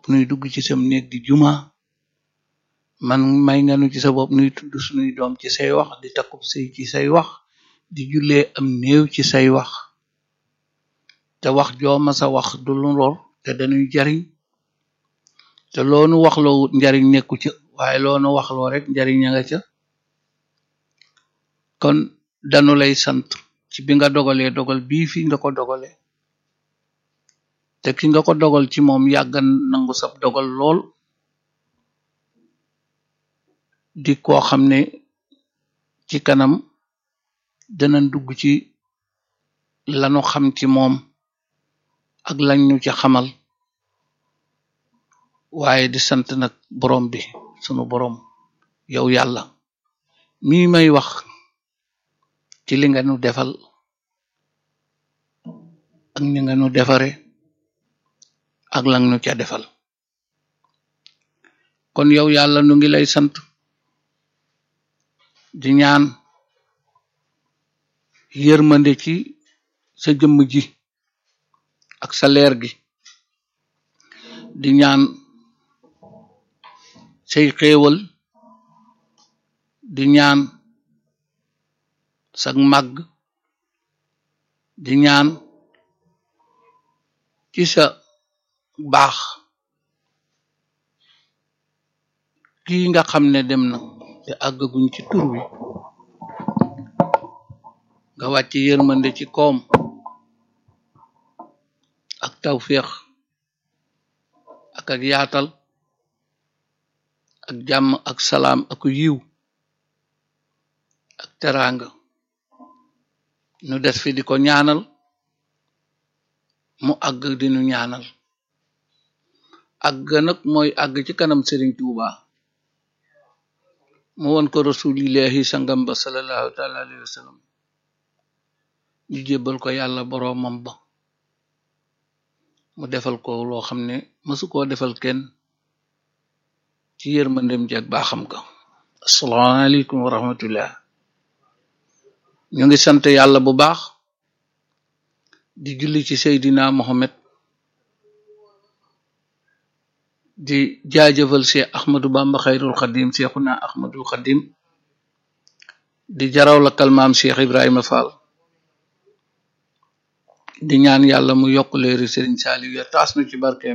bu nuy dugg ci sam néeg di juma man may nga nu ci sa bopp nuy tudd sunuy doom ci say wax di takkub sëy ci say wax di jullee am néew ci say wax te wax jooma sa wax du lu lor te dañuy jariñ te loonu waxloo njariñ nekku ca waaye loonu waxloo rek njariñ a nga ca kon danu lay sant ci bi nga dogalee dogal bii fi nga ko dogale te ki nga ko dogal ci moom yàggan nangu sab dogal lool di koo xam ne ci kanam danañ dugg ci lanu xam ci moom ak lañ ñu ci xamal waaye di sant nag borom bi sunu borom yow yàlla mii may wax ci li nga nu defal ak ni nga nu defare ak lang nu ca defal kon yow yàlla nu ngi lay sant di ñaan yërmande ci sa jëmm ji ak sa leer gi di ñaan say xéewal di ñaan sag màgg di ñaan ci sa baax kii nga xam ne dem na te àggaguñ ci tur wi nga wàcc yërmande ci koom ak tawféex ak ak yaatal ak jàmm ak salaam ak yiw ak teraanga nu des fi di ko ñaanal mu àgg di nu ñaanal àgg nag mooy àgg ci kanam Serigne Touba mu won ko rasulillahi sangam ba sallallahu taala alayhi wa sallam ñu jébbal ko yàlla boroomam ba mu defal ko loo xam ne mësu koo defal kenn ci yërmandem ji ak baaxam ka asalaamaaleykum wa rahmatullah ñu ngi sant yàlla bu baax di julli ci Seydina Mohamed di jaajëfal Cheikh Ahmadou Bamba xayrul xadim Cheikhuna Ahmadul xadim di jaraw la kalmaam Cheikh Ibrahima Fall di ñaan yàlla mu yokk leeri Serigne Saliou ya taas nu ci barkeem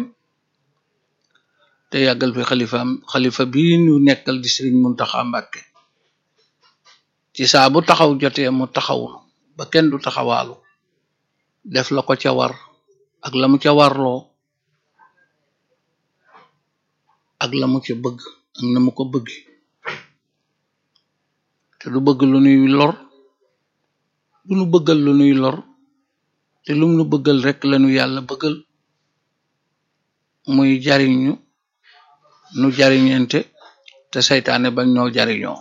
te yàggal fi xalifaam xalifa bii nu nekkal di Serigne Muntaxa Mbàkke ci saa bu taxaw jotee mu taxaw ba kenn du taxawaalu def la ko ca war ak la mu ca warloo ak la mu ca bëgg ak na mu ko bëgg te du bëgg lu nuy lor du nu bëggal lu nuy lor te lum nu bëggal rek lanu yàlla bëggal muy jariñu nu jariñente te saytaane bañ noo jariñoo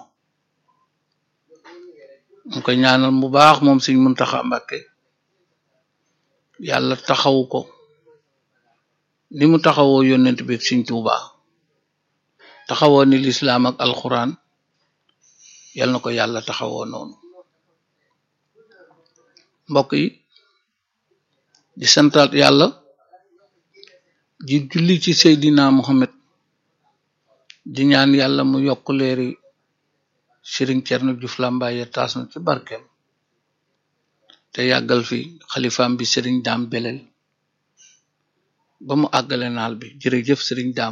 mu ko ñaanal bu baax moom Sëriñ Muntaxa Mbàkke yàlla taxawu ko ni mu taxawoo yónnent bi Sëriñ Tuubaa taxawoo ni lislaam ak alxuraan yal na ko yàlla taxawoo noonu mbokk yi di santaat yàlla di julli ci Seydina Muhammad di ñaan yàlla mu yokk leeri Sëriñ Cerno Juuf Làmbaay ya taas na ci barkeem te yàggal fi xalifaam bi Sëriñ Daam Belel ba mu àggale naal bi jërëjëf Sëriñ Daam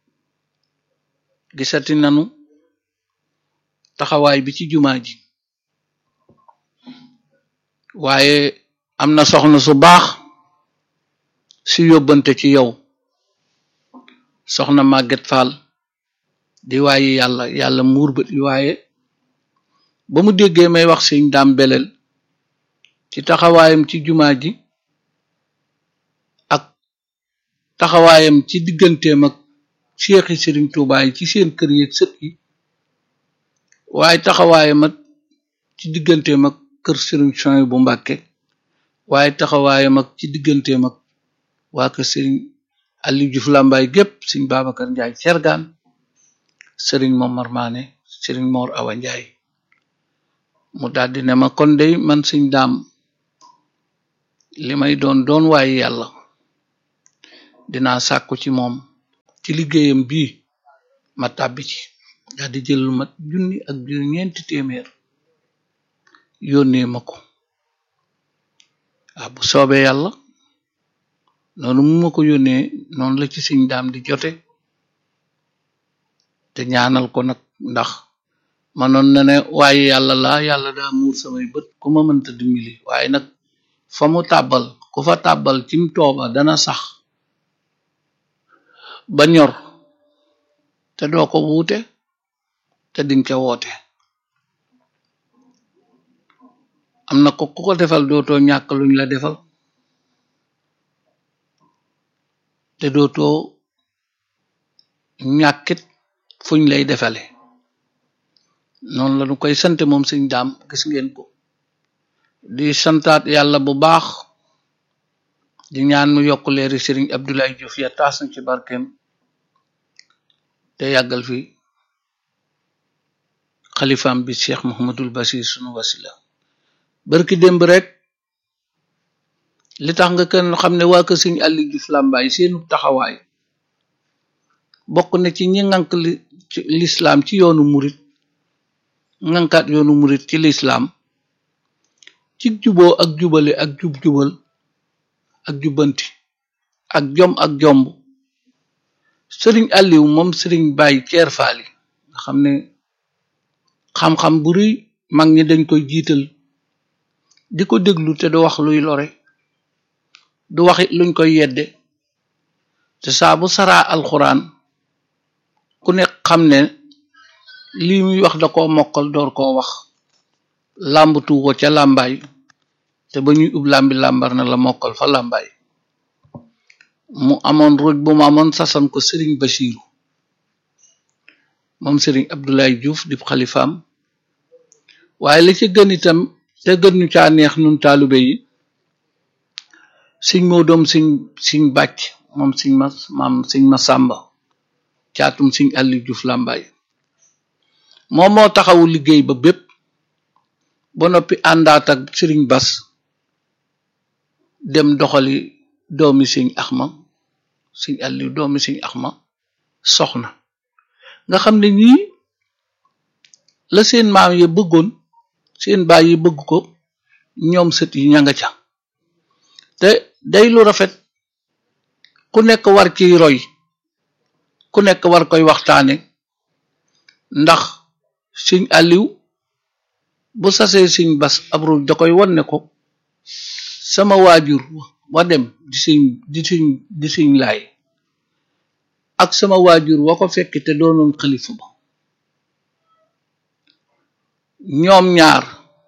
gisati nanu taxawaay bi ci jumaa ji waaye am na soxna su baax si yóbbante ci yow soxna Màgget Fall di waaye yàlla yàlla muur ba di waaye ba mu déggee may wax sëñ daam belel ci taxawaayam ci jumaa ji ak taxawaayam ci digganteem ak seexi sëriñ Tuubaa yi ci seen kër yi sët yi waaye taxawaayam ak ci digganteem ak kër sëriñ Soy bu Mbàkke waaye taxawaayam ak ci digganteem ak waa kër sëriñ Aliou Diouf Lambaay gépp sëriñ Babacar Njaay cergaan sëriñ Momar Maane sëriñ Mor Awa Njaay mu daldi ne ma kon dey man sëñ daam li may doon doon waaye yàlla dinaa sàkku ci moom ci liggéeyam bii ma tàbbi ci daal di jël lu mat junni ak junni ñeenti téeméer yónnee ma ko waaw bu soobee yàlla noonu mu ma ko yónnee noonu la ci sëñ daam di jote te ñaanal ko nag ndax manoon na ne waaye yàlla laa yàlla daa muur samay bët ku ma mënta dimbali waaye nag fa mu tàbbal ku fa tàbbal cim tooba dana sax ba ñor te doo ko wuute te dinga ca woote am na ko ku ko defal dootoo ñàkk luñ la defal te dootoo ñàkkit fuñ lay defale noonu la ñu koy sante moom sëñ daam gis ngeen ko di santaat yàlla bu baax di ñaan mu yokk leeri sëriñ Abdoulaye Diouf ya taas na ci barkeem te yàggal fi xalifaam bi Cheikh Mouhamadul Basir sunu wasila barki démb rek li tax nga kenn xam ne waa kër sëñ Aliou Diouf Lambaye seenu taxawaay bokk na ci ñi ngànk li lislaam ci yoonu murit ngànkaat yoonu murit ci lislaam ci juboo ak jubale ak jub-jubal ak jubbanti ak jom ak jomb sëriñ Aliou moom sëriñ Baye Ceer Faali nga xam ne xam-xam bu rëy mag ñi dañ koy jiital di ko déglu te du wax luy lore du waxit luñ koy yedde te saa bu saraa alxuraan ku ne xam ne lii muy wax da koo mokkal door koo wax làmbatu ko ca làmbaay te ba ñuy ub làmbi làmbar na la mokkal fa làmbaay mu amoon ruj bu mu amoon sasan ko sëriñ Basiiru moom sëriñ Abdoulaye Diouf di xalifaam waaye la ci gën itam te gën ñu caa neex nun taalube yi siñ moo doom siñ siñ bàcc moom siñ ma maam siñ ma sàmba caatum siñ Aliou Diouf Lambaye moom moo taxawu liggéey ba bépp ba noppi àndaat ak sëriñ Bas dem doxali doomi siñ Axma siñ Aliou doomi siñ Axma soxna nga xam ne ñii la seen maam yi bëggoon seen baay yi bëgg ko ñoom sët yi ña nga ca te day lu rafet ku nekk war ciy roy ku nekk war koy waxtaane ndax siñ Aliou bu sasee siñ bas abru da koy won ne ko sama waajur wa dem di siñ di siñ di siñ laay ak sama waajur wa ko fekk te doonoon xalifa ba ñoom ñaar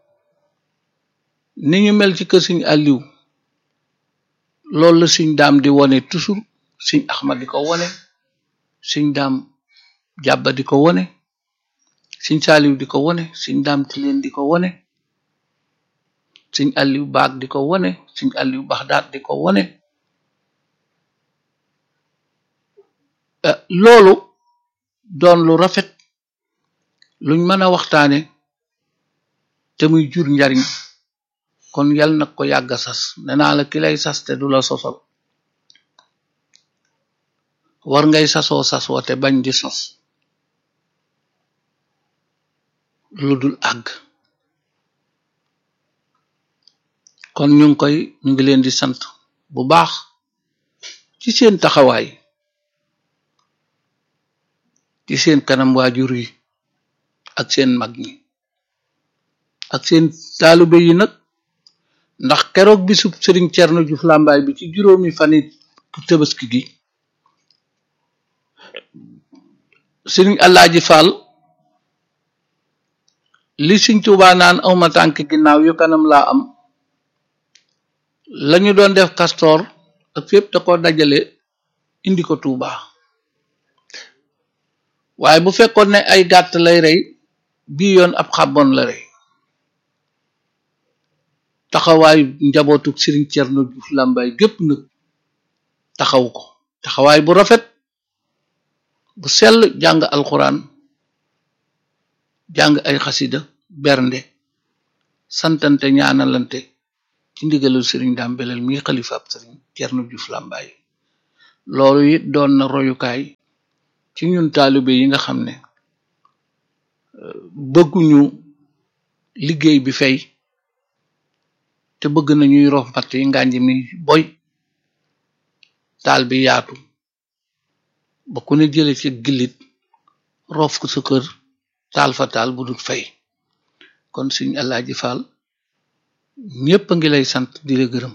ni ñu mel ci kër siñ Aliou loolu la siñ daam di wone toujours siñ Axma di ko wone siñ daam jàbba di ko wone siñ Saaliw di ko wone siñ daam tileen di ko wone siñ Aliou baag di ko wone siñ Aliou baxdaat di ko wone loolu doon lu rafet luñ mën a waxtaane te muy jur njariñ kon yal na ko yàgg sas nee naa la ki lay sas te du la sosal war ngay sasoo sasoo te bañ di sos lu dul àgg kon ñu ngi koy ñu ngi leen di sant bu baax ci seen taxawaay ci seen kanam waajur yi ak seen mag ñi ak seen taalube yi nag ndax keroog bisub sëriñ Cerno Juuf Làmbaay bi ci juróomi fani Tabaski gi sëriñ Alaaji Fall li Sëriñ Tuubaa naan awma tànk ginnaaw yu kanam laa am lañu doon def kastoor ak fépp da ko dajale indi ko Tuubaa waaye bu fekkoon ne ay gàtt lay rey bii yoon ab xàbboon la rey taxawaayu njabootu Sëriñ Cerno Juuf Làmbaay gépp nag taxaw ko taxawaay bu rafet bu sell jàng alxuraan jàng ay xasida bernde santante ñaanalante ci ndigalul sëriñ daam beleel mi xalifaab sëriñ Cerno Juuf Làmbaay loolu it doon na royukaay ci ñun taalibe yi nga xam ne bëgguñu liggéey bi fay te bëgg nañuy rof mbatt yi ngànj mi boy taal bi yaatu ba ku ne jële ci gillit rof ko sa kër taal fa taal bu dul fay kon suñ Alaaji Faal ñépp a ngi lay sant di la gërëm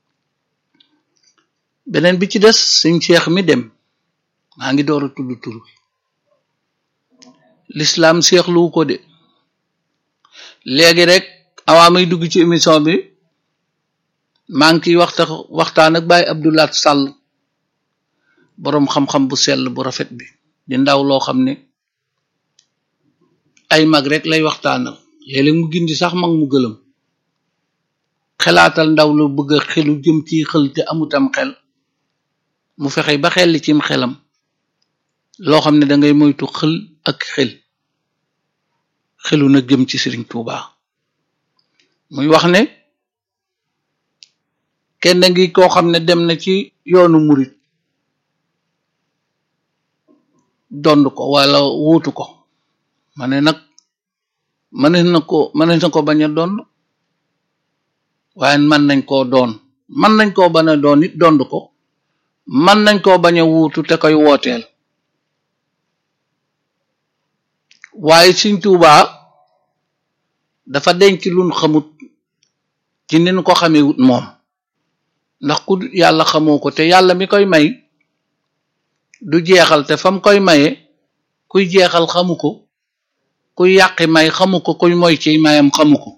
beneen bi ci des suñ Cheikh mi dem maa ngi door a tudd tur bi l'islam seexluwu ko de léegi rek awaa may dugg ci émission bi maa ngi ciy waxta waxtaan ak Baye Abdoulaat Sàll boroom xam-xam bu sell bu rafet bi di ndaw loo xam ne ay mag rek lay waxtaanal léeg-léeg mu gindi sax mag mu gëlëm xelaatal ndaw lu bëgg a xelu jëm ci xel te amutam xel mu fexe ba xel li cim xelam loo xam ne dangay moytu xel ak xel xelu na jëm ci Sëriñ Tuuba muy wax ne kenn ngi koo xam ne dem na ci yoonu murit dond ko wala wuutu ko ma ne nag mënees na ko mënees na ko bañ a dond waaye mën nañ koo doon mën nañ koo bañ a doon it dond ko mën nañ koo bañ a wuutu te koy wooteel waaye Sëriñ Tuubaa dafa denc luñ xamut ci ni ñu ko xamee wut moom ndax ku yàlla xamoo ko te yàlla mi koy may du jeexal te fam koy maye kuy jeexal xamu ko kuy yàqi may xamu ko kuy moy ci mayam xamu ko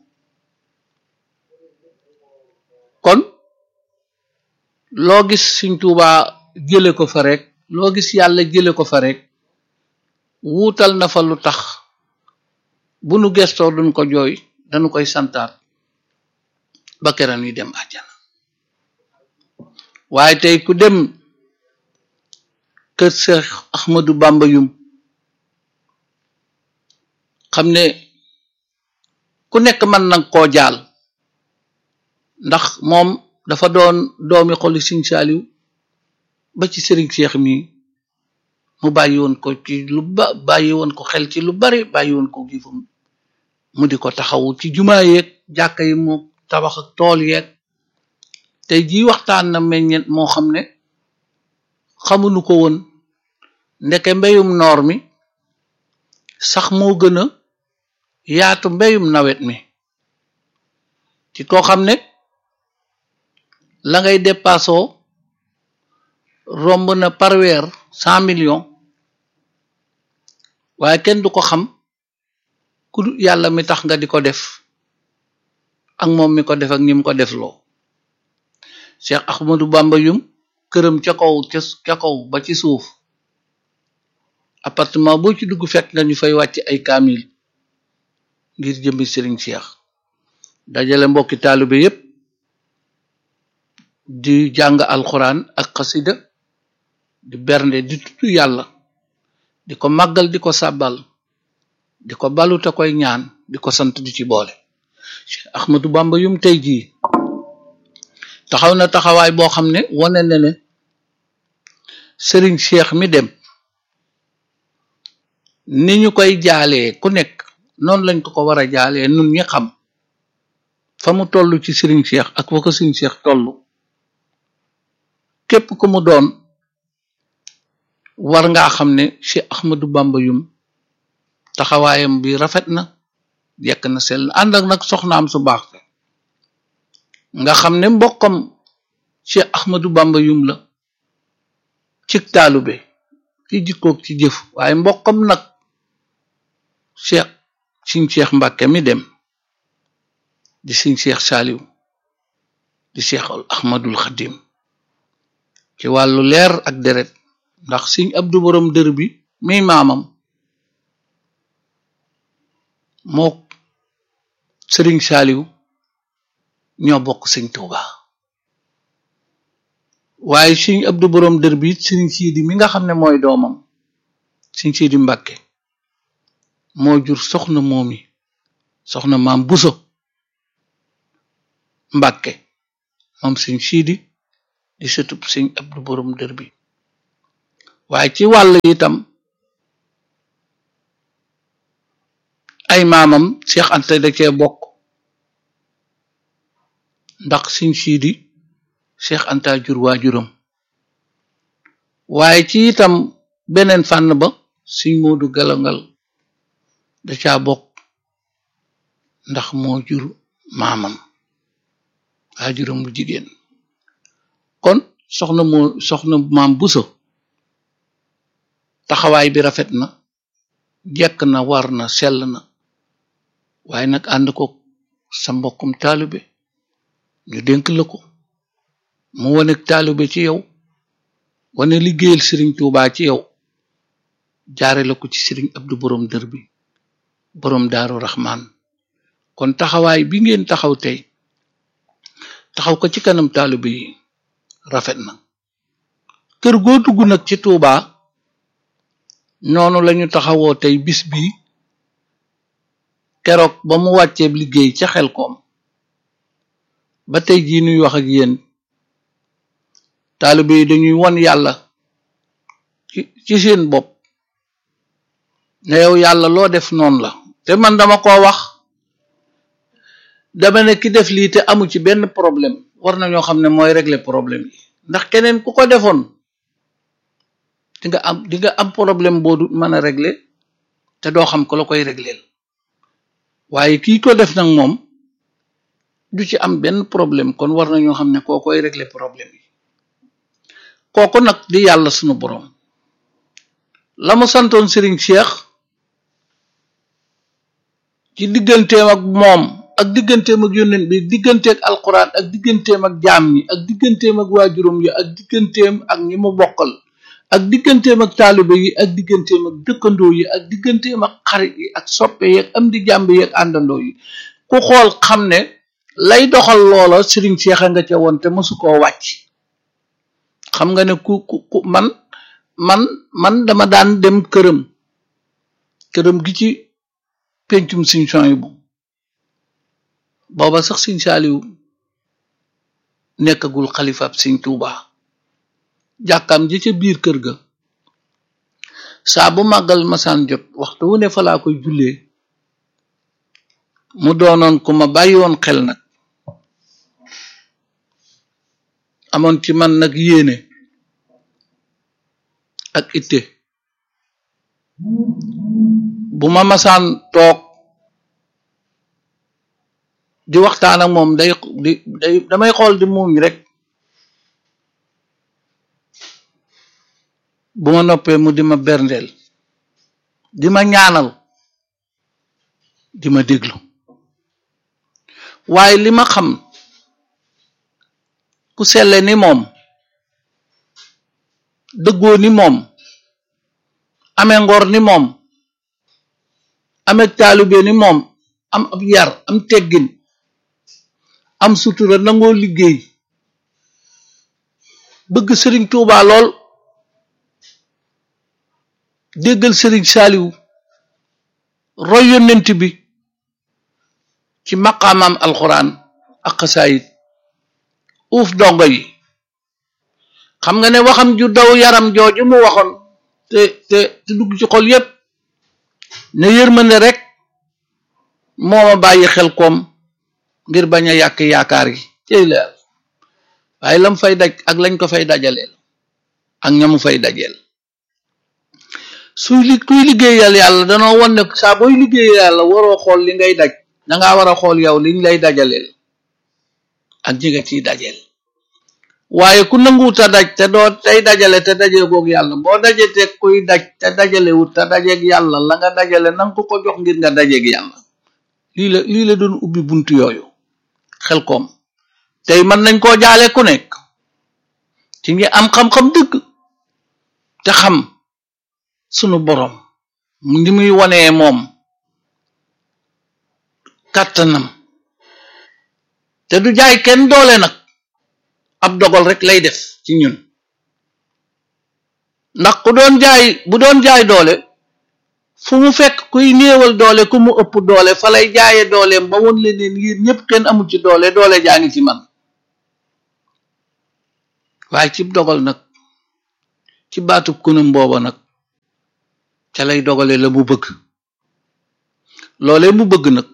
kon loo gis Sëriñ Tuubaa jële ko fa rek loo gis yàlla jële ko fa rek wuutal na fa lu tax bu nu gestoo duñ ko jooy dañu koy santaat ba keran yi dem àjjana waaye tey ku dem kër Seex Ahmadu Bamba yum xam ne ku nekk mën nag koo jaal ndax moom dafa doon doomi xoli Sëriñ Saaliw ba ci Sëriñ Seex mi mu bàyyi woon ko ci lu ba bàyyi woon ko xel ci lu bari bàyyi woon ko gifam mu di ko taxawu ci jumaa yeeg jàkka yi mu tabax ak tool yeeg tey jii waxtaan na meññet moo xam ne xamuñu ko woon ndeke mbéyum noor mi sax moo gën a yaatu mbéyum nawet mi ci koo xam ne la ngay dépassoo romb na par weer cent millions waaye kenn du ko xam ku yàlla mi tax nga di ko def ak moom mi ko def ak ñi mu ko def loo Cheikh Ahmadou Bamba yum këram ca kaw ca kaw ba ci suuf appartement boo ci dugg fekk nga ñu fay wàcc ay kaamil ngir jëmbi Sëriñ Cheikh dajale mbokki taalibe yépp di jàng alxuraan ak xasida di bernde di tudd yàlla di ko màggal di ko sàbbal di ko balu te koy ñaan di ko sant di ci boole Cheikh Ahmadou Bamba yum tey jii taxaw na taxawaay boo xam ne wane na ne Sëriñ Cheikh mi dem ni ñu koy jaalee ku nekk noonu lañ ko ko war a jaalee nun ñi xam fa mu toll ci Sëriñ Cheikh ak fa ko Sëriñ Cheikh toll képp ku mu doon war ngaa xam ne Cheikh Ahmadou Bamba yum taxawaayam bi rafet na yekk na sell ànd ak nag soxnaam su baax nga xam ne mbokkam Cheikh Ahmadou Bamba yum la ci taalube ci jikkoog ci jëf waaye mbokkam nag Cheikh Sëriñ Cheikh Mbàkke mi dem di Sëriñ Cheikh Saaliw di Cheikh Ahmadul Xadim ci wàllu leer ak deret ndax Sëriñ Abdu borom dër bi mi maamam moo Sëriñ Saaliw ñoo bokk Sëriñ Tuuba waaye Sëriñ Abdu borom dër bi Sëriñ Siidi mi nga xam ne mooy doomam Sëriñ Siidi Mbàkke moo jur soxna moomi soxna maam Buso Mbàkke moom Sëriñ Siidi di sëtub Sëriñ Abdu borom dër bi waaye ci wàll itam ay maamam Cheikh Anta da cee bokk ndax Sëñ Siidi Cheikh Anta jur waajuram waaye ci itam beneen fànn ba Sëñ Moodu Galangal da caa bokk ndax moo jur maamam waajuram bu jigéen kon soxna moo soxna maam Buso taxawaay bi rafet na jekk na war na sell na waaye nag ànd ko sa mbokkum taalibe ñu dénk la ko mu wane taalibe ci yow wane liggéeyal sëriñ Tuubaa ci yow jaare la ko ci sëriñ Abdu borom dër bi borom daaru raxmaan kon taxawaay bi ngeen taxaw tey taxaw ko ci kanam taalibe yi rafet na kër goo dugg nag ci Tuubaa noonu lañu taxawoo tey bis bi keroog ba mu wàcceeb liggéey ca xel koom ba tey jii nuy wax ak yéen taalibe yi dañuy won yàlla ci ci seen bopp ne yow yàlla loo def noonu la te man dama ko wax dama ne ki def lii te amu ci benn problème war nañoo xam ne mooy régler problème yi ndax keneen ku ko defoon di nga am di nga am problème boo du mën a régler te doo xam ko la koy régleel waaye kii ko def nag moom du ci am benn problème kon war nañoo xam ne koo koy régler problème yi kooku nag di yàlla sunu boroom la mu santoon Serigne Cheikh ci digganteem ak moom ak digganteem ak yónnent bi digganteeg alquran ak digganteem ak jaam ñi ak digganteem ak waajuram yi ak digganteem ak ñi mu bokkal ak digganteem ak taalibe yi ak digganteem ak dëkkandoo yi ak digganteem ak xarit yi ak soppe yi ak am di jàmb yi ak àndandoo yi ku xool xam ne lay doxal loola Serigne Cheikh a nga ca woon te mësu koo wàcc xam nga ne ku ku ku man man man dama daan dem këram këram gi ci pencum Sëñ Suwaybu booba sax Sëñ Saaliw nekkagul xalifaab Sëñ Tuubaa jàkkaam ji ca biir kër ga saa bu màggal masaan jot waxtu wu ne fa laa koy jullee mu doonoon ku ma bàyyi woon xel nag amoon ci man nag yéene ak itte bu ma masaan toog di waxtaan ak moom day di day damay xool di muuñ rek bu ma noppee mu di ma berndeel di ma ñaanal di ma déglu waaye li ma xam ku selle ni moom dëggoo ni moom amee ngor ni moom amee taalube ni moom am ab yar am teggin am sutura nangoo liggéey bëgg sëriñ Tuubaa lool déggal sëriñ saaliw roy yonent bi ci maqaamam alxuraan ak xasaayit uuf dongo yi xam nga ne waxam ju daw yaram jooju mu waxoon te te te dugg ci xol yépp ne yërmande rek moo ma bàyyi xel koom ngir bañ a yàq yaakaar yi cey leer waaye lam fay daj ak lañ ko fay dajaleel ak ñamu fay dajeel suy li kuy liggéeyal yàlla danoo won ne saa booy liggéeyal yàlla waroo xool li ngay daj dangaa war a xool yow liñ lay dajaleel ak ñi nga ciy dajeel waaye ku nanguwut a daj te doo tey dajale te dajeegoog yàlla boo daje te kuy daj te dajalewut te dajeeg yàlla la nga dajale nanga ko ko jox ngir nga dajeeg yàlla lii la lii la doon ubbi buntu yooyu xel koom tey mën nañ koo jaale ku nekk ci ñi am xam-xam dëgg te xam sunu borom ni muy wonee moom kàttanam te du jaay kenn doole nag ab dogal rek lay def ci ñun ndax ku doon jaay bu doon jaay doole fu mu fekk kuy néewal doole ku mu ëpp doole fa lay jaaye dooleem ba won leen yéen ñëpp kenn amul ci doole doole jaa ngi ci man waaye ci dogal nag ci baatub kunum booba nag ca lay dogale la mu bëgg loolee mu bëgg nag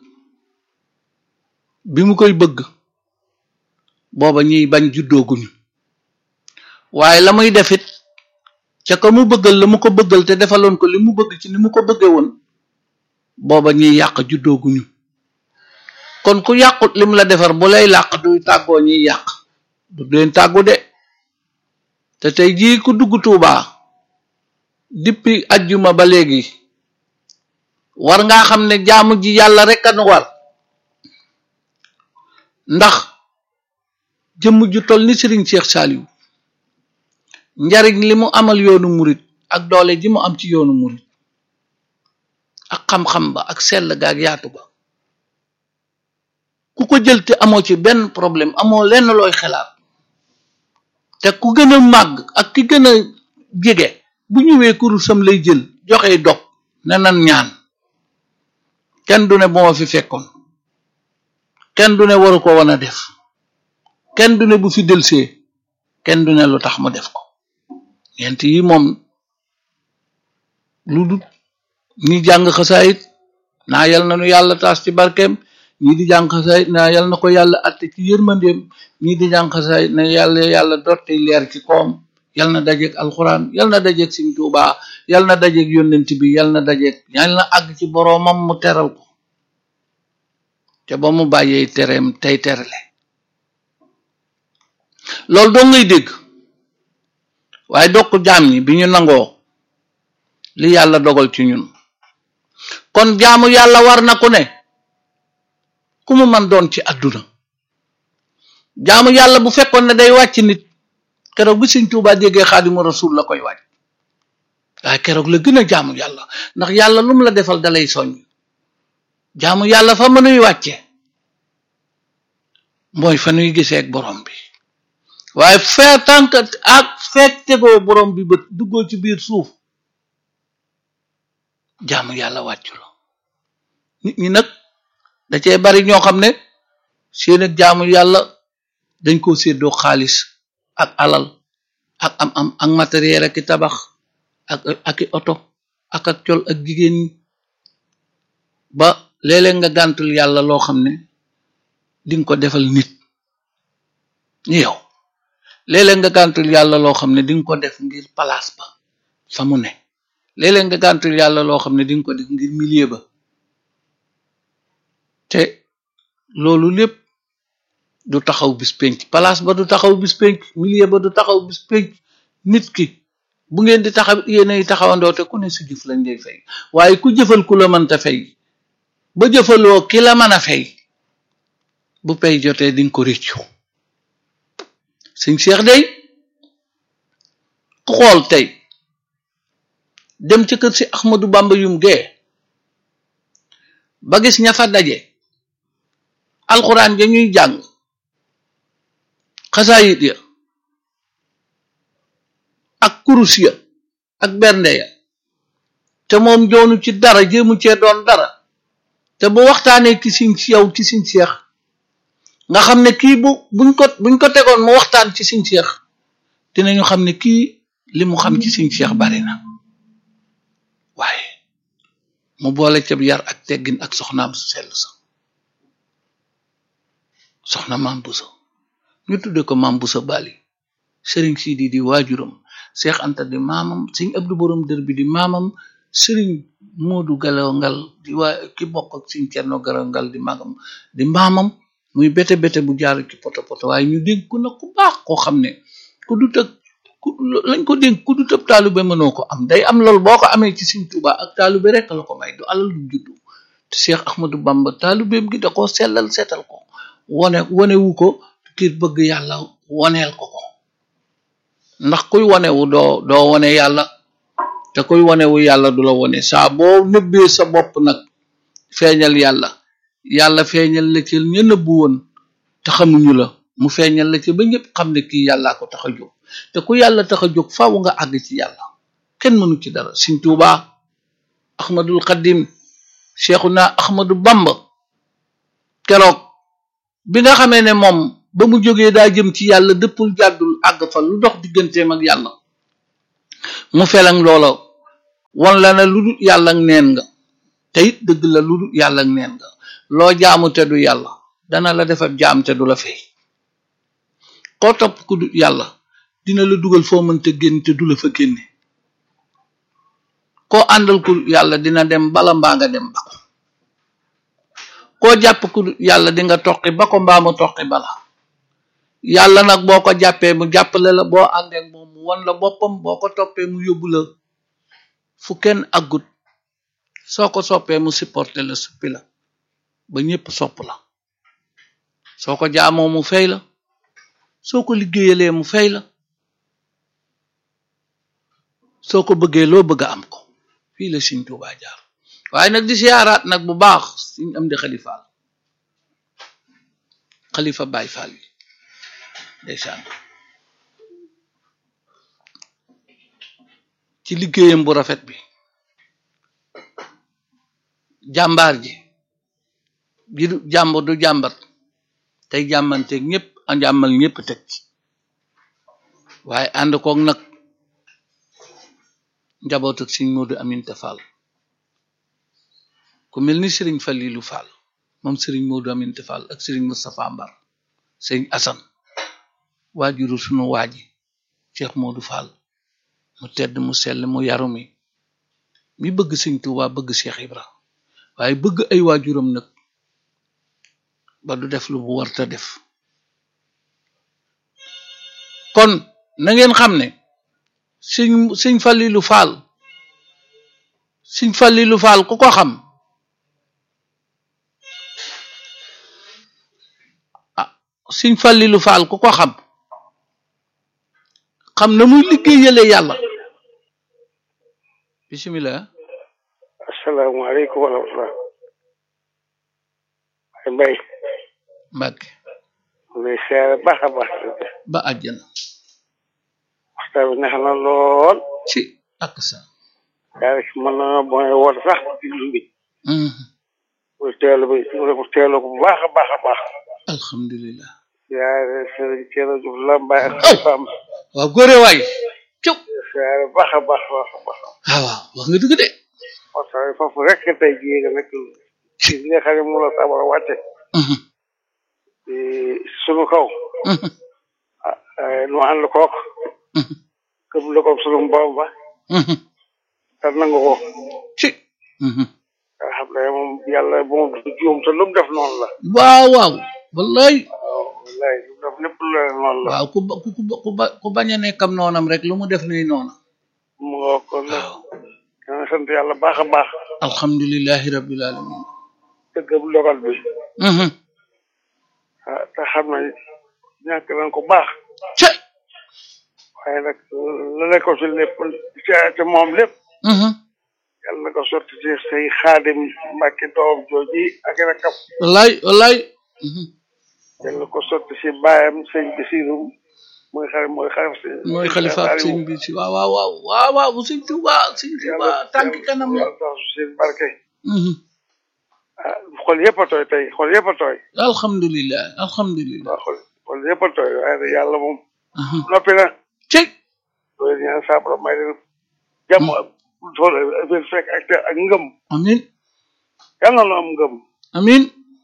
bi mu koy bëgg booba ñiy bañ juddooguñu waaye la muy defit ca ko mu bëggal la mu ko bëggal te defaloon ko li mu bëgg ci ni mu ko bëggee woon booba ñiy yàq juddooguñu kon ku yàqut lim la defar bu lay làq du tàggoo ñiy yàq du leen tàggu de te tey jii ku dugg Tuubaa dippi ajjuma ba léegi war ngaa xam ne jaamu ji yàlla rek a nu war ndax jëmm ju toll ni Sëriñ Cheikh Saliou njariñ li mu amal yoonu murit ak doole ji mu am ci yoonu murit ak xam-xam ba ak sell ga ak yaatu ba ku ko jël te amoo ci benn problème amoo lenn looy xelaat te ku gën a màgg ak ki gën a jege bu ñëwee kurusam lay jël joxe dog ne nan ñaan kenn du ne bu ma fi fekkoon kenn du ne waru ko wan a def kenn du ne bu fi delsee kenn du ne lu tax mu def ko ñeent yi moom lu dul ñi jàng xasaayit naa yal na nu yàlla taas ci barkeem ñii di jàng xasaayit naa yal na ko yàlla atte ci yërmandeem ñii di jàng xasaayit na yàlla yàlla dotte leer ci koom yal na dajeeg alxuraan yal na dajeeg Sëriñ Tuubaa yal na dajeeg yónnent bi yal na dajeeg yal na àgg ci boroomam mu teral ko te ba mu bàyyee tereem tey terale loolu doo ngay dégg waaye dokk jaam ñi bi ñu nangoo li yàlla dogal ci ñun kon jaamu yàlla war na ku ne ku mu man doon ci àdduna jaamu yàlla bu fekkoon ne day wàcc nit keroog bi Sëriñ Tuubaa déggee Xaadimu Rasuul la koy wàcc waaye keroog la gën a jaamu yàlla ndax yàlla lu mu la defal dalay soññ jaamu yàlla fa mënuy wàcce mooy fa nuy gisee ak borom bi waaye fee tànk ak fekk tegoo borom bi bët duggoo ci biir suuf jaamu yàlla wàccu la nit ñi nag da cee bari ñoo xam ne seen ak jaamu yàlla dañ koo séddoo xaalis ak alal ak am am ak matériel ak i tabax ak ak i oto ak ak col ak jigéen ñi ba léeg-léeg nga gàntul yàlla loo xam ne dinga ko defal nit ñi yow léeg-léeg nga gàntul yàlla loo xam ne dinga ko def ngir palaas ba fa mu ne léeg-léeg nga gàntul yàlla loo xam ne dinga ko def ngir milieu ba te loolu lépp du taxaw bis penc palaas ba du taxaw bis penc milieu ba du taxaw bis penc nit ki bu ngeen di taxaw yéenay taxawandoo te ku ne su jëf lañ lay fay waaye ku jëfal ku la mënta fay ba jëfaloo ki la mën a fay bu pay jotee dinga ko réccu sëñ Cheikh day ku xool tey dem ca kër si Ahmadou Bamba yum gee ba gis ña fa daje alxuraan ja ñuy jàng xasaayit ya ak kurus ya ak bernde ya te moom joonu ci dara jéemu cee doon dara te bu waxtaanee ci siñ si yow ci siñ seex nga xam ne kii bu buñ ko buñ ko tegoon mu waxtaan ci siñ seex dinañu xam ne kii li mu xam ci siñ seex bari na waaye mu boole ca yar ak teggin ak soxnaam su sell sa soxna maam busa ñu tudde ko maam busa bali sëriñ Sidi di waajuram Seex Anta di maamam sëñ Abdu borom dër bi di maamam sëriñ Moodu Galongal di waa ki bokk ak sëñ Cerno Galongal di magam di maamam muy bete bete bu jaar ci poto poto waaye ñu dénk ko nag ku baax koo xam ne ku du tëg ku lañ ko dénk ku du tëb taalube mënoo ko am day am loolu boo ko amee ci sëñ Tuubaa ak taalube rek la ko may du alal du juddu te Seex Ahmadu Bamba taalubeem gi da koo sellal seetal ko wone wonewu ko ngir bëgg yàlla woneel ko ko ndax kuy wonewu doo doo wone yàlla te kuy wonewu yàlla du la wone saa boo nëbbee sa bopp nag feeñal yàlla yàlla feeñal la ci ña nëbbu woon te xamuñu la mu feeñal la ci ba ñëpp xam ne kii yàllaa ko tax a jóg te ku yàlla tax a jóg faaw nga àgg ci yàlla kenn mënu ci dara Sëñ Tuubaa Ahmadul Xadim Seexuna Ahmadu Bamba keroog bi nga xamee ne moom ba mu jógee daa jëm ci yàlla dëppul jàddul àgg fa lu dox digganteem ak yàlla mu felang loola won la ne lu dul yàlla ak neen nga te it dëgg la lu dul yàlla ak neen nga loo jaamu te du yàlla dana la defar jaam te du la fay koo topp ku du yàlla dina la dugal foo mënta génn te du la fa génne koo àndal ku du yàlla dina dem bala mbaa nga dem ba ko koo jàpp ku du yàlla di nga toqi ba ko mbaa mu toqi bala yàlla nag boo ko jàppee mu jàppale la boo àndeek moom mu won la boppam boo ko toppee mu yóbbu la fu kenn aggut soo ko soppee mu supporté la suppi la ba ñépp sopp la soo ko jaamoo mu fay la soo ko liggéeyalee mu fay la soo ko bëggee loo bëgg a am ko fii la Sëriñ Tuubaa jaar waaye nag di siyaaraat nag bu baax Sëriñ Amdi Xadi Faal xalifa Baay Faal yi ndeysaan ci liggéeyam bu rafet bi jàmbaar ji ji du jàmbur du jàmbat tey jàmmanteeg ñëpp a jàmmal ñëpp teg ci waaye ànd koog nag njaboot ak Sëriñ Moodu Aminta Fall ku mel ni Sëriñ Falilu Fall moom Sëriñ Moodu Aminta Fall ak Sëriñ Moustapha Mbar Sëriñ Asan waajuru sunu waaji Cheikh Moodu Fall mu tedd mu sell mu yaru mi mi bëgg Sëriñ Tuubaa bëgg Cheikh Ibra waaye bëgg ay waajuram nag ba du def lu bu warta def kon na ngeen xam ne sëñ sëñ Falilu Faal sëñ Falilu Faal ku ko xam ah sëñ Falilu Faal ku ko xam xam na muy liggéeyale yàlla bisimilah asalaamaaleykum wa rahmatulah. Mbay. Mbàkke lay seere baax a baax. ba àjjana waxtaan bi neex na lool. ci ak sa yaa ngi mën na mooy woote sax diglu bi. pour teelu bi pour teelu ko bu baax a baax a baax. alhamdulilah yaa ngi sëriñ Thierno Diouf Lambaye ak xalifaam. waaw góore waay ciw seere baax a baax a baax a baax. waaw waaw wax nga dëgg de waxtaan bi foofu rek tey jii nga nekk ci li nga xam ne mu la sabar a wàcce. sunu kaw. ah nu ànd kook. këpp la ko sunu borom ba. te nangu ko. ci nga xam ne moom yàlla moom du juum te lu mu def noonu la. waaw waaw wallaay waaw wallaay lu mu def lépp lu leen noonu la. waaw ku ba ku ku ba ku bañ a nekkam noonam rek lu mu def nuy noona mu nga kon nag waaw dana sant yàlla baax a baax. alhamdulilahi rabbil alamin dëgg bu dogal bi. ah te xam ne ñàkk nañ ko baax. ci waaye nag la ne ko ci lépp ci te moom lépp. yàlla na ko sotti ci say xaadim mbàkki doom jooji ak rakam. wallaay wallaay yàlla na ko sotti ci baayam sëñ Basiru mooy xarit mooy xarit si. mooy xalifa ak sëñ bi si waaw waaw waaw waaw waaw bu sëñ Tuuba sëñ Tuuba tànk kanam la yàlla tax su seen barke. ah xol yëpp a tooy tey xol yëpp a tooy. alhamdulilah alhamdulilah waaw xol xol yëpp a tooy waaye nag yàlla moom. noppi na. ci loolu ñaan saa borom may leen jàmm ak tool affaire fekk ak ak ngëm. amin yàlla na am ngëm. amin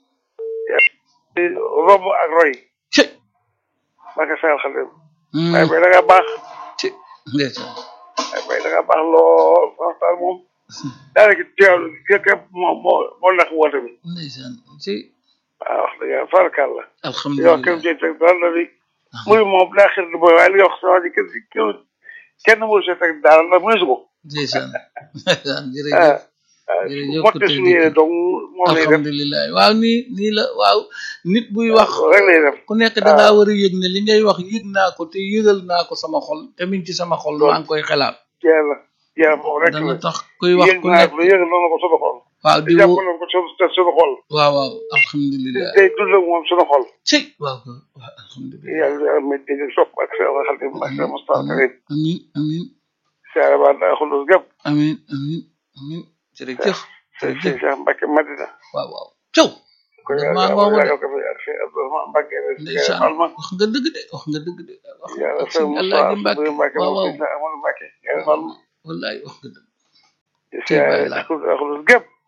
rob ak roy. ci barke Seydou Xadim. waaye bay da nga baax. ci ndeysaan waaye bay da nga baax lool waxtaan moom. daanaka teewlu képp moo moo moo ndax woote bi. ndeysaan ci waaw wax dëgg yàlla farakal la. yow alhamdulilah kenn jënd teg dara la bi. muy moom daa xir di booy waaye li nga wax sama ji kenn kenn kenn mënu see teg dara la mëneesu ko. ndeysaan ndeysaan ah jërëjëf ah jërëjëf motte ku suñu yéene tedd donc moom lay def alhamdulilah waaw nii nii la waaw nit buy wax rek lay def. ku nekk da ngaa war a yëg ne li ngay wax yëg naa ko te yëgal naa ko sama xol te mi ngi ci sama xol maa ngi koy xelaat jeex na jeex na moom rek dana la. tax kuy wax yëg ku naa nekk ko yëg noonu ko suñu xol. waaw te di jàpp wo nañ ko suñu te suñu xol. waaw waaw alhamdulilah tey dund ak moom suñu xol. ci waaw waaw alhamdulilah yàlla yàlla may dégg sopp ak seen xarit ak seen Moustapha Karim. amin amin siyaare ba daa xulus gépp. amin amin amin jërëjëf sëñ jërëjëf Cheikh Mbacke Madina. waaw waaw caw ko Dama yàlla ngoogu de. yàlla ko fi ak sëñ Abdourahmane Mbacke rek. ndeysaan Alma. wax nga dëgg de wax nga dëgg de wax yàlla ak sëñ sëñ Alaaji Moustapha Mbàkke Mbacke waaw moom waaw sëñ Amadou Mbacke. yàlla Alma. wallaay wax nga dëgg siyaare Baay Laat. ak xulus gépp.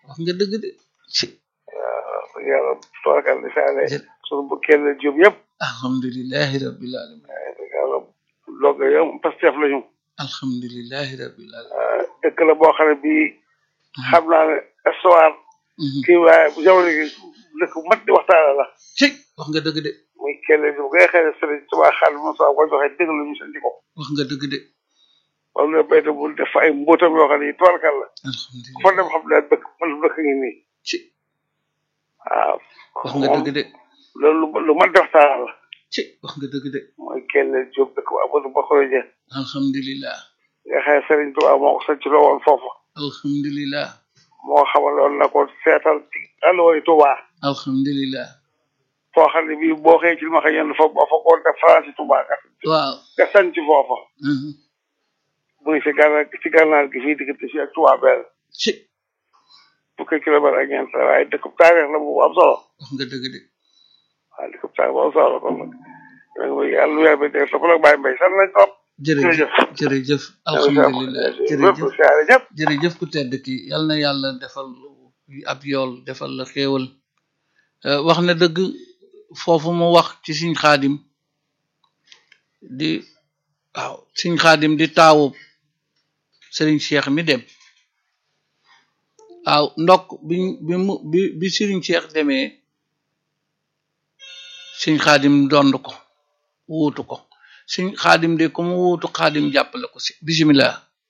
wax nga dëgg de ci waaw yàlla toorkal di saale jë- sunu bu kenn jub yëpp alhamdulillahi rabbil alamin yàlla logg yow pastef lañu alhamdulillahi rabbil alamin waaw dëkk la boo xam ne bii xam naa ne histoire Mhm. kii waaye bu jamono gi dëkk bu mat di waxtaane la ci wax nga dëgg de muy kenn jub ngay xëy ne sëriñ Tuubaa xaalis mo sa ko joxe dégg lu ñu santi ko wax nga dëgg de wala nga béyte bu def fa ay mbóotam yoo xam ne yi toorkal la ku alhamdulillah fa dem xam ne dëkk man dëkk ngi nii ci waaw wax nga dëgg de loolu lu lu mat di waxtaane la ci wax nga dëgg de mooy kenn jub dëkk bu Amadou Bakoro Dieng alhamdulillah nga xam ne sëriñ Tuubaa moo ko sanc loo woon foofu alhamdulillah moo xamaloon na ko seetal ci alluwaay Tuubaa alhamdulillah foo xam ne bii boo xëyee ci li ma xam yenn fa boo fa ko def France Tuubaa nga waaw nga sanc foofa Mhm. muy si gànnaar ci gànnaar gi fii diggante fii ak Tuubaa benn ci fukki kilomètre ak ñeent la waaye dëkk taarix la bu am solo wax nga dëgg de waaw dëkk taarix bu am solo la kon nag yooyu yàlla weer bi dégg topp nag bàyyi mbay sant nañ trop jërëjëf jërëjëf alhamdulillah jërëjëf jërëjëf siyaare ñëpp jërëjëf ku tedd ki yal na yàlla defal ab yool defal la xéewal Euh, wax na dëgg foofu mu wax ci siñ xaadim di waaw siñ xaadim di taawu sëriñ Cheikh mi dem waaw ndokk bi bi mu bi bi sëriñ Cheikh demee siñ xaadim dond ko wuutu ko siñ xaadim de ku mu wuutu xaadim jàppale ko si bisimilah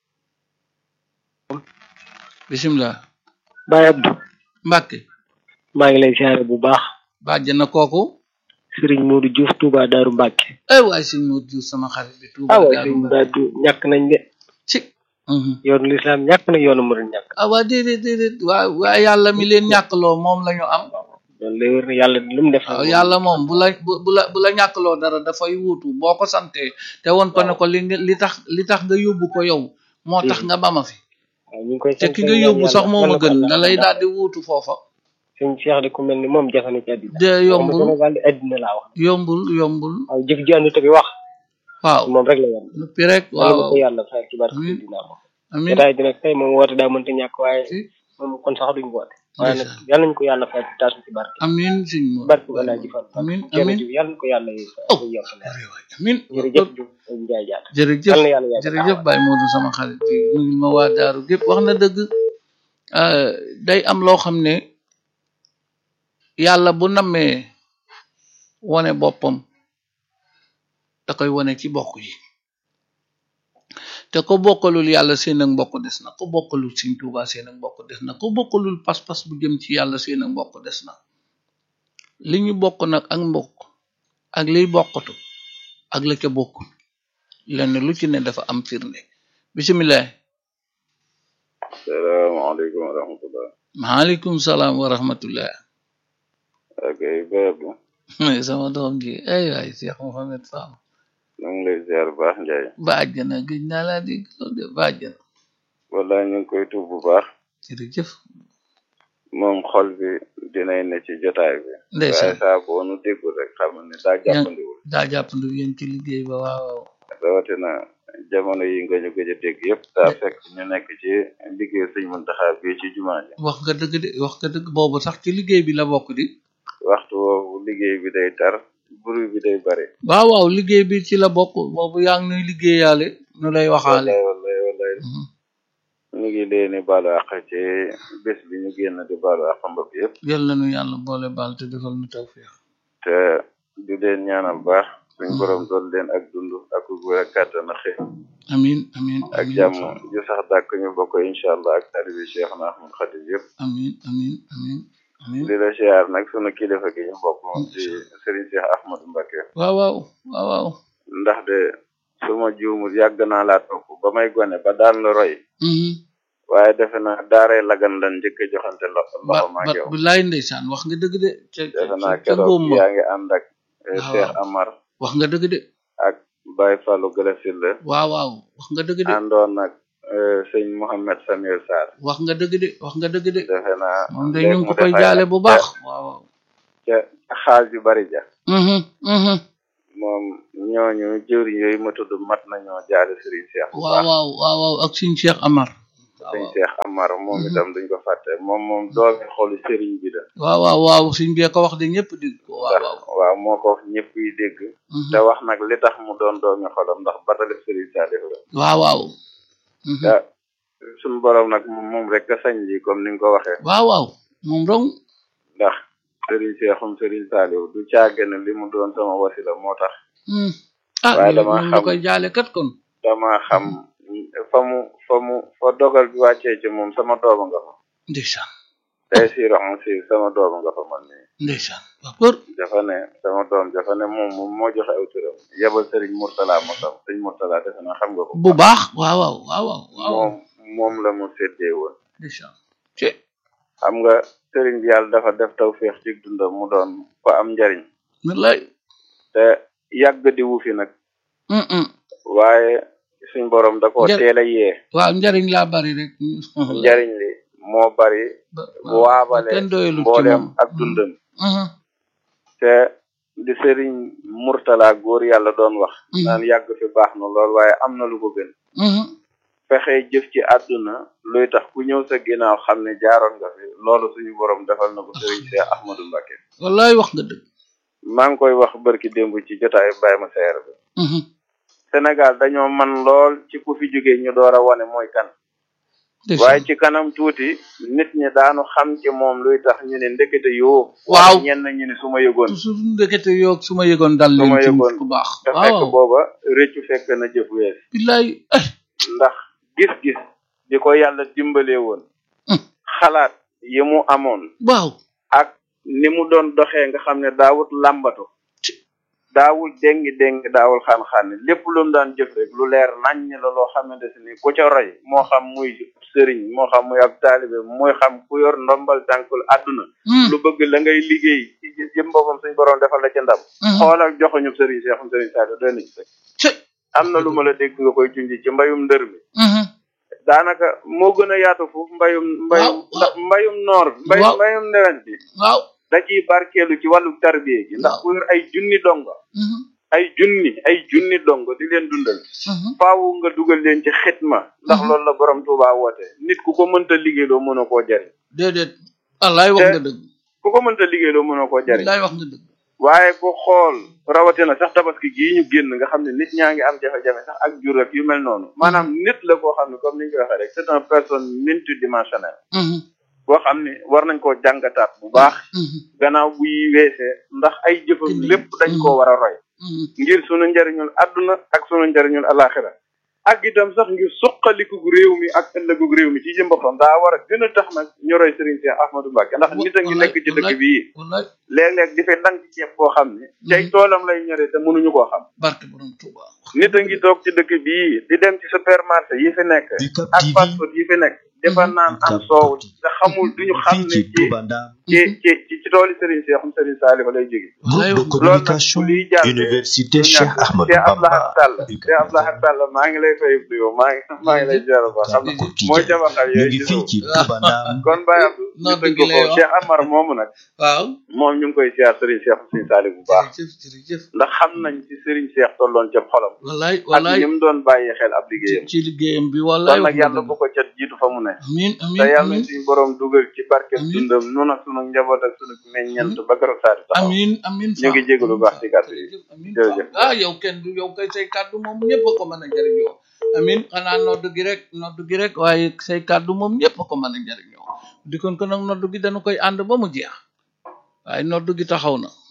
bisimilah Baye Abdou Mbàkke maa ngi lay siyaare bu baax bàjj na kooku Serigne Modou Diouf Touba Daaru Mbàkke ay waay sëñ Modou Diouf sama xarit bi Touba ah waay Daaru Serigne Mbàkke Badou ñàkk nañ de ci mhm. yoonu lislaam ñàkk na yoonu murid ñàkk ah waa déedéet déedéet waa waa yàlla mi leen ñàkkloo moom la ñu am loolu lay wër ne yàlla lu mu def waaw yàlla moom bu la bu bu la bu la ñàkkloo dara dafay wuutu boo ko santee te woon ko ne ko li nga li tax li tax nga yóbbu ko yow moo tax nga bama fi waaw ñu ngi koy te sant ki nga ñaan yóbbu yàlla sax moo ma defal ko gën Allah. da lay daal di wuutu foofa sëñ Cheikh de ku mel ni moom jafe na ci àddina de Waxuma yombul Sénégal di àddina laa wax yombul yombul waaw jëf ji àndut ak wax waaw moom rek la yam noppi rek yàlla waaw na ko yàlla fay ci barke Amiin. dina moom amin jotaay bi nag tey moom woote daa mënta ñàkk waaye ci moom kon sax duñ woote waaye nag ndeysaan. yàlla nañu ko yàlla fay ci taasu ci barke amin sëñ mo barke wala ji fan amin amin jërëjëf yàlla na ko yàlla Oh. yokk leer amin jërëjëf Diouf Ndiaye Diatta jërëjëf yàlla na yàlla yàggal jërëjëf Baye Modou sama xarit bi nuyul ma waa daaru gépp wax na dëgg euh, day am loo xam ne yàlla bu nammee wone boppam da koy wone ci bokk yi te ko bokkalul yàlla seen ak mbokk des na ko bokkalul Sëñ Tuubaa seen ak mbokk des na ko bokkalul pas-pas bu jëm ci yàlla seen ak mbokk des na li ñu bokk nag ak mbokk ak liy bokkatu ak la ca bokkul lenn lu ci ne dafa am firnde bisimilah salaamaaleykum wa rahmatullah maaleykum salaam wa rahmatullah ak ay béyab bi mooy sama doom ji ay waay Cheikh Mohamed Fall ñu ngi lay ziar bu baax Ndiaye bàjjana gëj naa laa dégg loolu de bàjjana wala ñu ngi koy tuub bu baax jërëjëf moom xol bi dinay ne ci jotaay bi waaye ndeysaan saa boo nu déggul rek xam ne daa jàppandiwul daa jàppandu yéen ci liggéey ba waaw waaw rawatina jamono yi nga ñu gëj a dégg yëpp daa fekk ñu nekk ci liggéey sëñ Muntaxa bii ci jumaa ji wax nga dëgg de wax nga dëgg boobu sax ci liggéey bi la bokk di waxtu woowu liggéey bi day tar bruit bi day bari waaw waaw liggéey bi ci la bokk boobu yaa ngi nuy liggéeyaale nu lay waxaale wallaay wallaay wallaay Mhm. ñu ngi leen di baalu àq ci bés bi ñu génn di baalu àq mbokk yëpp yal na nu yàlla boole baal te defal nu tawfiix te di leen ñaanal baax suñ borom dool leen ak dund ak wér ak kàttan ak xëy amin amin ak amin jàmm ju sax dàkk ñu bokk incha allah ak talibi Cheikh na Ahmad Khadim yëpp amin amin amin amin di la siyaar nag sunu kilifa gi ñu bokk moom ci Serigne Cheikh Ahmadou Mbacké waaw waaw waaw waaw ndax de su ma juumul yàgg naa laa topp ba may gone ba daan la roy Mhm. waaye defe naa daaray lagan lan njëkk a joxante lo ba loxo ma ba ak yow bilaay ndeysaan wax nga dëgg de ca ca defe naa ca keroog ngóom ma yaa ngi ànd ak eh, waaw. Cheikh Amar wax nga dëgg de ak Baye Fallou Galasil la waaw waaw wax nga dëgg de àndoon nag eh, sëñ Mouhamed Samir Sarr wax nga dëgg de wax nga dëgg de defe naa moom de léegi ñu ngi mu ko koy def ay jaale at bu ca- baax waaw waaw ca xaal yu bari ja Mhm, mhm. moom ñooñu jëwriñ yooyu ma tudd mat nañoo jaale Serigne Cheikh bu waaw baax waaw waaw waaw ak suñ Cheikh Amar sëñ Cheikh Amar moom itam duñ ko fàtte moom moom doomi xolu sëriñ bi la waaw waaw waaw suñ bee ko wax de ñëpp dégg ko waaw ndax waaw waaw moo ko wax ñëpp yi dégg te wax nag li tax mu doon doomi xolam ndax batale sëriñ Saliou la waaw waaw te suñu borom nag moom moom rek a sañ lii comme ni nga ko waxee waaw waaw moom dong ndax sëriñ Cheikhum sëriñ Saliou du caagane li mu doon sama wasila moo tax ah waaye ñu dama ñu xam- koy jaale kat kon dama xam fa mu fa mu fa dogal bi wàccee ci moom sama dooma nga fa ndeysaan tey si roxam si sama dooma nga fa man nii ndeysaan waaw kër dafa ne sama doom dafa ne moom moom moo joxe aw turam yebal sëriñ Mourtala mosam sëriñ Mourtala defe naa xam nga ko bu baax waaw waaw waaw waaw waaw moom moom la mu séddee woon ndeysaan ci xam nga sëriñ bi yàlla dafa def taw féex ci dundam mu doon ko am njariñ wallaay te yàgg di wu fi nag hum hum waaye suñ borom da koo Njar- teel a yee waaw njariñ laa bari rek njariñ li moo bari Ba- bu waabale kenn doyalut ci mbooleem moom ak dundam Mhm, te di sëriñ Mourtala góor yàlla doon wax Mhm. naan yàgg fi baax na lool waaye am na lu ko gën mhm. fexe jëf ci àdduna luy tax ku ñëw sa ginnaaw xam ne jaaroon nga fi loolu suñu borom defal na ko sëriñ Cheikh Ahmadou Mbacké wallaay wax nga dëgg maa ngi koy wax barki démb ci jotaayu Baye ma seer bi Mhm, Sénégal dañoo man lool ci ku fi jógee ñu door a wane mooy kan ndeysaan. waaye ci kanam tuuti nit ñi daanu xam ci moom luy tax ñu ne ndekete yoo Waaw. wala ñenn ñu ne su ma yëgoon toujours ndekete yoog su ma yëgoon dal Su leen ma ci yëgoon. ku baax te waaw fekk waaw booba rëccu fekk na jëf wees billaay eh ndax gis-gis di ko yàlla dimbalee woon Hmm. xalaat yi mu amoon waaw ak ni mu doon doxee nga xam ne daawut làmbatu daawul déngi déngi daawul xaan-xaan lépp lu mu daan jëf rek lu leer naññ la loo xamante si ni ku ca roy moo xam muy sëriñ moo xam muy ab taalibe mooy xam ku yor ndombal tànkul àdduna Hmm, lu bëgg la ngay liggéey ci jëm boppam suñ borom defal la ca ndam mhm. xoolal joxuñu sëriñ seexum sëriñ Sadio doy na ci rek ci am na lu ma la dégg nga koy junj ci mbayum ndër mi Mhm, daanaka moo gën a yaatu foofu mbayum mbayum Waaw, waaw. mbayum noor mbay Waaw. mbayum newent bi waaw da ciy barkeelu ci wàllu tarbiye gi ndax Waaw. ku yor ay junni dongo Mhm, ay junni ay junni dongo di leen dundal mhm. faawu nga dugal leen ci xitma ndax Mhm. loolu la borom Tuubaa woote nit ku ko mënta liggéeyloo mënoo koo jariñ déedéet wallaay wax Te- nga dëgg ku ko mënta liggéeyloo mënoo koo jariñ wallaay wax nga dëgg waaye ku xool rawatina sax tabaski gii ñu génn nga xam ne nit ñaa ngi am jafe-jafe sax ak jur ak yu mel noonu maanaam nit la koo xam ne comme ni ñu koy waxee rek c'est une personne multidimensionnelle Mhm, boo xam ne war nañ koo jàngataat bu baax mhm, gannaaw buy weesee ndax ay jëfam Indi. lépp dañ koo war a roy mhm. ngir sunu njariñul àdduna ak sunu njariñul alaxira ak itam sax ngir suqaliku gu réew mi ak ëllëgu réew mi ci jëm boppam daa war a gën a tax nag ñu roy Serigne Cheikh Ahmadou Mbacké ndax nit a ngi nekk ci dëkk bii wallaay léeg-léeg di fay dang ci ceeb boo xam ne cay toolam lay ñore te mënuñu koo xam barke borom Tuuba nit a ngi toog ci dëkk bii di dem ci supermarché yi fi nekk Bicap ak TV fast food yi fi nekk dafa naan am soow te xamul duñu xam fii ne ci ci Touba Ndam ci ci ci ci tooli Serigne Cheikh Serigne Saliou lay jóge wallaay groupe de wax nga dëgg. communication liy jàll université du Cheikh ñàkk Ahmadou Cheikh Abdoulaye Bamba Sall Cheikh Abdoulaye Sall maa ngi lay fay nuyoo maa ngi maa ngi lay ziar ba xam na mooy jabaxal ñu yooyu ngi ci fii suuf ci Touba Ndam kon Baye Abdou ñu Nodd tënk gi ko lay foofu wax. Cheikh Amar moomu nag waaw moom ñu ngi koy ziar Serigne Cheikh Serigne Saliou bu baax jërëjëf jërëjëf ndax xam nañ ci Serigne Cheikh tolloon ca xolam wallaay ak wallaay ni mu doon bàyyi xel ab ci liggéeyam ci liggéeyam bi wallaay kon wax nag nga yàlla dëgg. bu ko ca jiitu fa mu ne amiin te amiin yàlla amiin suñu borom dugal ci barke Amiin. dundam nun ak sunu njaboot ak sunu meññeent ba keroog saa di taxaw amiin amiin ñu ngi jégalu baax ci kàddu yi jërëjëf amiin jërëjëf. ah yow kenn du yow kay say kàddu moom ñëpp a ko mën a jëriñoo amiin xanaa noddu gi rek noddu gi rek waaye say kàddu moom ñëpp a ko mën a jëriñoo di kon ko nag noddu gi dañu koy ànd ba mu jeex waaye noddu gi taxaw na